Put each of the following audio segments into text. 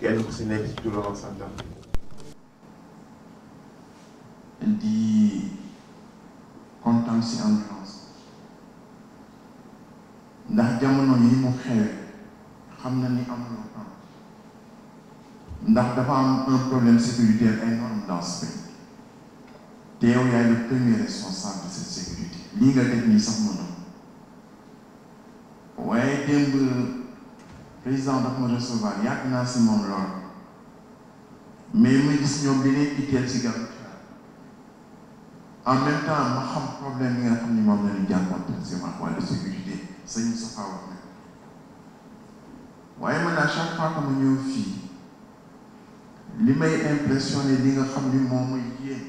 kenn ku si nekk ci turam ak santam di kontaan si ambulance ndax jamono yi mu xewee xam na ni amuloo temps ndax dafa am un problème sécuritaire énorme dans ce pays te yow yaay le premier responsable de cette sécurité lii nga def nii sax mënoo waaye démb président dafa ma recevoir yàgg naa si moom lool mais ma gis ñoom li leen itteel si gàllankoor en même temps ma xam problème yi nga xam ni moom la ñu jànkuwanteel si wàllu sécurité sañu safa wax na waaye man à chaque fois que ma ñëw fii li may impressionné li nga xam ni moom mooy yéen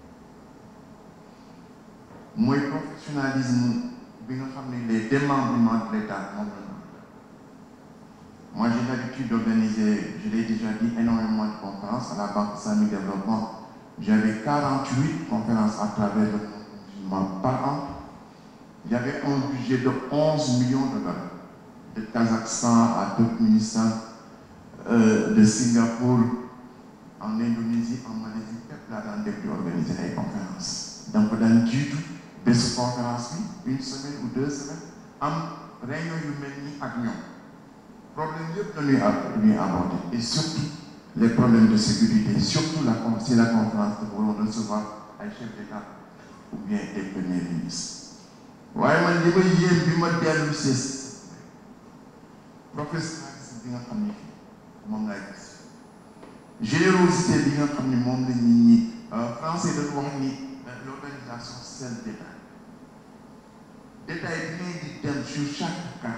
mooy professionnalisme bi nga xam ni les démembrements de l'État moom la ñu moi j'ai l'habitude d'organiser je l'ai déjà dit énormément de conférences à la Banque islamique de développement j'avais 48 conférences à travers le monde musulman par an il y avait un budget de 11 millions de dollars de Kazakhstan à Turkménistan euh, de Singapour en Indonésie en Malaisie fépp laa daan def di organiser ay conférences donc daan jiitu bésu conférence bi une semaine ou deux semaines am réunion yu mel nii ak ñoom problème yëpp dañuy ñuy aborder et surtout les problèmes de sécurité surtout la si la conférence dafa waroon recevoir ay chefs d'État ou bien des premiers ministres waaye man li ma yéem bi ma dellu si professionnalisme bi nga xam ni moom laay gis générosité bi nga xam ni moom la nit ñi français dañu wax ni l'organisation c'est le détail détail bi ngay di dem sur chaque cas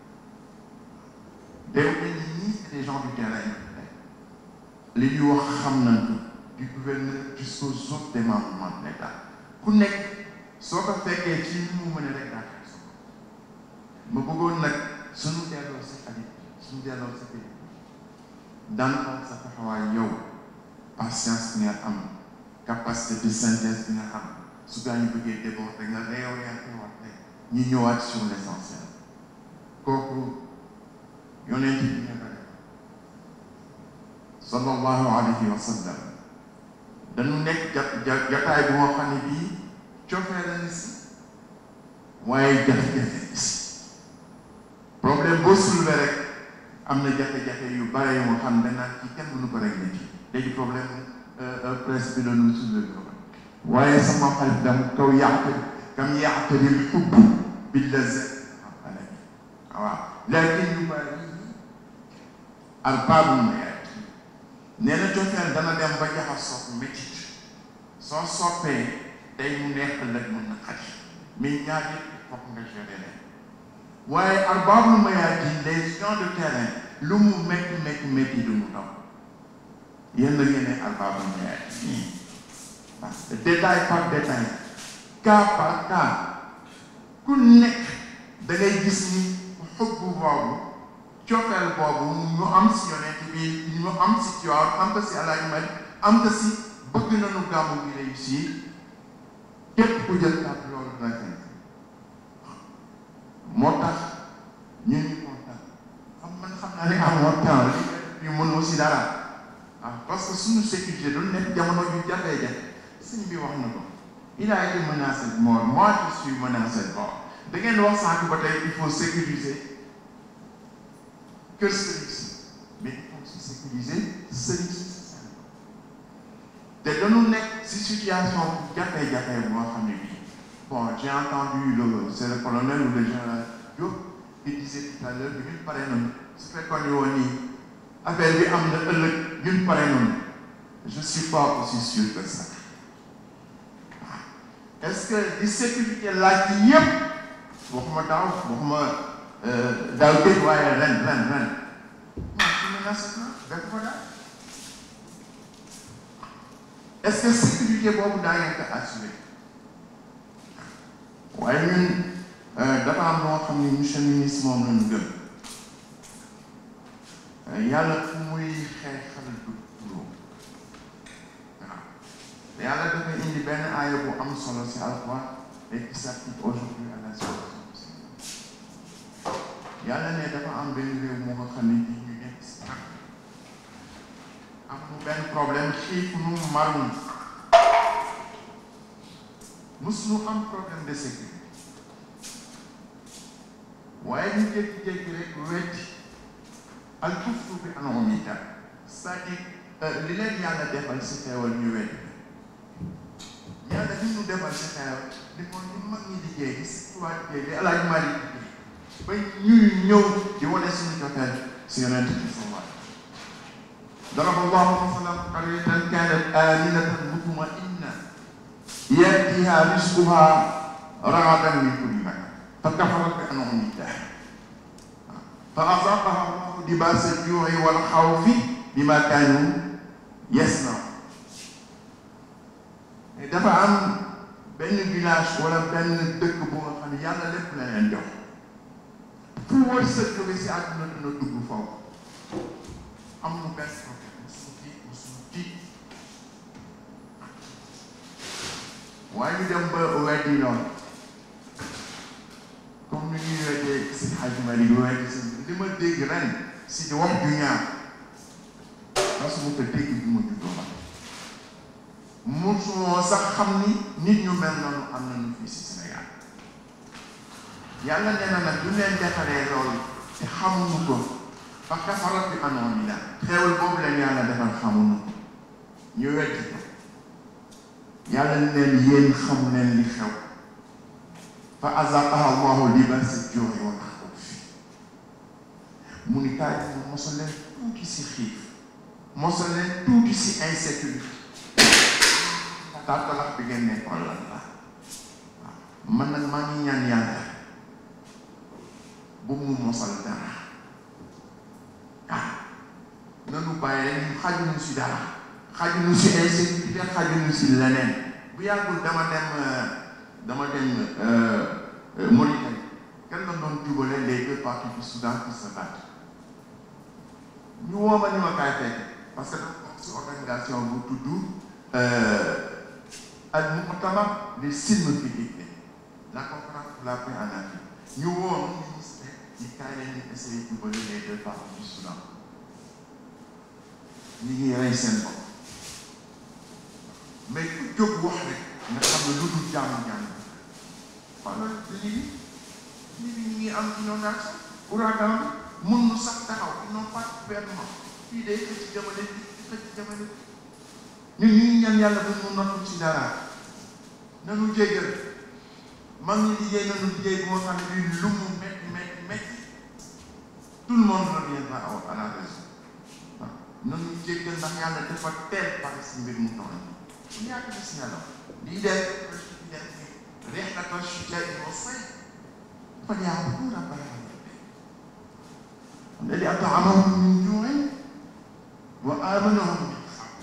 day mel ni ñii c'est des gens du terrain li ñuy wax xam nañ ko du gouverneur jusqu'aux autres démembrements de l'État ku nekk soo ko fekkee ci ni mu mën a rek daa koy soxla ma bëggoon nag suñu delloo si xarit suñu delloo si kër daan xool sa taxawaay yow patience bi nga am capacité de synthèse bi nga am su gaa ñu bëggee déborder nga réorienté waat rek ñu ñëwaat sur l'essentiel kooku yonent bi ñu ko def sallallahu alayhi wa sallam dañu nekk ja jataay bu moo xam ne bii cofee la ni si waaye jafe-jafe ni si problème boo soulevé rek am na jafe-jafe yu bare yu nga xam ne naan ci kenn mënu ko régler ci léegi problème presse bi la ñu soulevé ko waaye sama xarit dam kaw yàq kam yàqtari xubb bi la z waaw lakin yu bari arbaabu mayaat nee na cofeel dana dem ba jaxasoo métit soo soppee day mu neex ëllëg mën na xaj mais ñaar yëpp foog nga gérer leen waaye arbaabu mayaat yi les gens de terrain lu mu métti métti métti du mu daw yéen la ngeen ne arbaabu mayaat yi parce que détail par détail cas par cas ku nekk da ngay gis ni xubbu boobu cofeel boobu ñu am si yonent bi ñu am si Tiwaawan am ko si Alaaji Malik am ko si bëgg nañu gàmmu gi réussir képp ku jël kàddu loolu dina fekk moo tax ñu ñu kontaan xam man xam naa ne amoo temps li ñu mënoo si dara ah parce que suñu sécurité du nekk jamono ju jafee-jafe sëñ bi wax na ko il a été menacé de mort moi je suis menacé de mort da ngeen wax sànq ba tey il faut sécuriser kër sëriñ si mais il faut aussi sécuriser sëriñ si te dañu nekk si situation bu jafe-jafe boo xam ne bii bon j'ai entendu le c'est le colonel ou le général Diop qui disait tout à l'heure bi ñun pare nañu su fekkoon ni woon nii affaire bi am na ëllëg ñun pare nañu je suis pas aussi sûr que ça est-ce que di sécurité laaj yi yëpp waxuma daaw waxuma daaw dégg waaye ren ren ren non su menace na def ko daal est-ce que sécurité boobu daa ngeen ko assuré waaye ñun dafa am loo xam ne monsieur le ministre moom la ñu gëm yàlla fu muy xeexal du turóo waaw yàlla dafa indi benn aaya bu am solo si alxuraan et qui s'applique aujourd'hui à la situation yàlla ne dafa am benn réew moo nga xam ne bii ñu nekk si problème xiif nu marun mus nu am problème de sécurité waaye ñu jékki-jékki rek wetti al kufru bi anomita c'est-à-dire li leen yàlla defal si xeewal ñu wetti yàlla li ñu defal si xeewal li ko ñu mag ñi liggéey di si tubaab liggéey di alaaj mari liggéey ba ñuy ñëw di wane suñu joteel si yonent bi sallallahu ضرب الله مثلا قرية كانت آمنة مطمئنة يأتيها رزقها رغدا من كل مكان فكفرت بأنعم الله فأذاقها الله لباس الجوع والخوف بما كانوا يصنعون dafa am benn village wala benn dëkk bu nga xam ne yàlla lépp la leen jox fu wërsëg bi si àdduna dina dugg foofu am nu benn problème musu tiit musu tiit waaye ñu dem ba weddi loolu comme ni ñuy weddee si Hadj Malick weddi si li ma dégg ren si di wax ju ñaaw parce que mu ko dégg bi ma juddoo ba musumoo sax xam ni nit ñu mel noonu am nañu fii si Sénégal yàlla nee na nag du leen defalee loolu te xamuñu ko fa kafarat bi anoon la xeewal boobu leen yàlla defal xamuñu ko ñu weddi ko yàlla ne leen yéen xamu leen li xew fa azaqaha allahu libasa juu'i wal xawfi mu ni kaay mu mosal leen tuuti si xiif mosal leen tuuti si insécurité tàttalax bi ngeen nekkoon lan la waaw man nag maa ngi ñaan yàlla bu mu mosal dara ah nanu bàyyi rek ñu xajuñu si dara xajuñu si insécurité xajuñu si leneen bu yàggul dama dem dama dem Mauritanie kenn la doon jubale les deux parties du Soudan qui se battent ñu woo ma ni ma kaay fekk parce que dafa bokk si organisation bu tudd al muqtama li silm fi Guinée la conférence pour la paix en Afrique ñu woo ma ministre ñi kaay leen ñu essayer jubale les deux parties du Soudan ñi ngi rey seen bopp mais ku jóg wax rek nga xam ne lu dul jàmm-jàmm wala lii nit ñi ngi am inondation ouragan bi mun nu sax taxaw ils n'ont pas de gouvernement fii day xëcc jamane bi di xëcc jamane bi ñun ñu ngi ñaan yàlla bu mu noppi ci dara nanu jéggal mag ñi liggéey nanu liggéey bu nga xam ne bii lu mu métti métti métti tout le monde reviendra à la raison waaw nanu jéggal ndax yàlla dafa teel pare si mbir mu toll bu yàgg gis nga la lii def رحلة الشتاء والصيف فليعبدوا رب العالمين الذي أطعمهم من جوع وآمنهم من خوف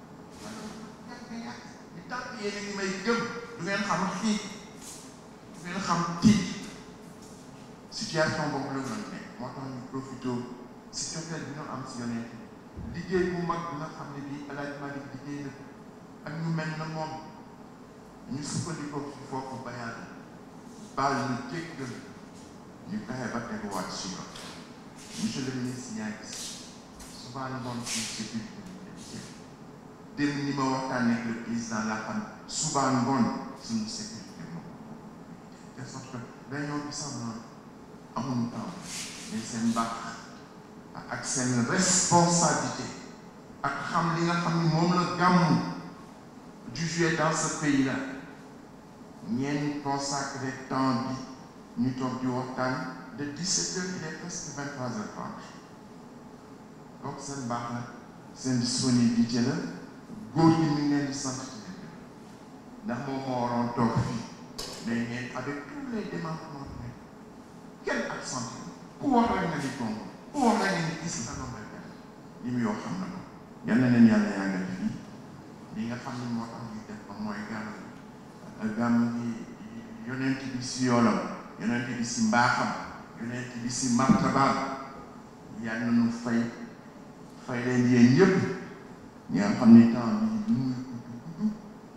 li tax yéen a ngi may gëm du ngeen xam xiif du ngeen xam tiit situation boobu la ñu nekk moo tax ñu profité si cofeel bi ñu am si yonent liggéey bu mag bi nga xam ne bii El Hadj Malick liggéey na ak ñu mel na moom ñu sukkandikoo fi foofu ba yàlla baal ñu jéggal ñu fexe ba teguwaat si yoon monsieur le ministre yaa gis souvent ngoon ci sécurité dem ni ma waxtaanee ak le président laa xam suba ngoon suñu sécurité moom de sorte que dañoo gis am na amuñu temps mais seen mbaax ak seen responsabilité ak xam li nga xam ni moom la gàmmu du jouer dans ce pays là ñeen consacré temps bi ñu toog di waxtaan de 17 heures il est presque 23 heures 30 donc seen baax la seen disponibilité la góor gi ñu ngi leen di sant ndax moom moo waroon toog fii mais ngeen avec tous les démembrements kenn absenté ku wax rek nga ni tontu ku wax rek nga ni gis nga noonu rek li muy wax xam na ko yal na leen yàlla yàggal fii li nga xam ne moo tax ñu def ko mooy gàmm gàmm gi yonent bi si yoonam yonent bi si mbaaxam yonent bi si martabaam yal na nu fay fay leen yéen ñëpp ñi nga xam ni temps bi lu muy gudd gudd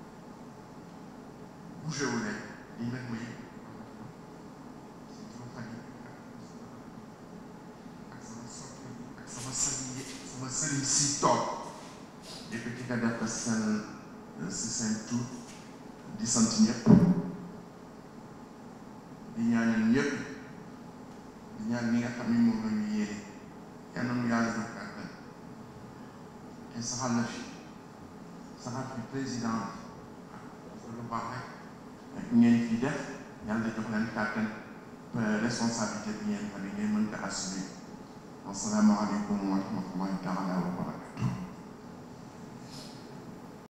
bougé wu leen lii nag mooy sama famille ak sama soppi ak sama sëriñ sama sëriñ si toog yëkkati ka def ko seen si seen tur di sant ñëpp di ñaanal ñëpp di ñaan ñi nga xam ni moom la ñu yéene yal na nu yàlla def kàttan te saxal na fi saxal fi président bi lu baax rek ngeen fi def yàlla jox leen kàttan responsabilité bi ngeen xam ne ngeen mën ko assumer wasalaamaaleykum wa rahmatullahi taala wa barakatuh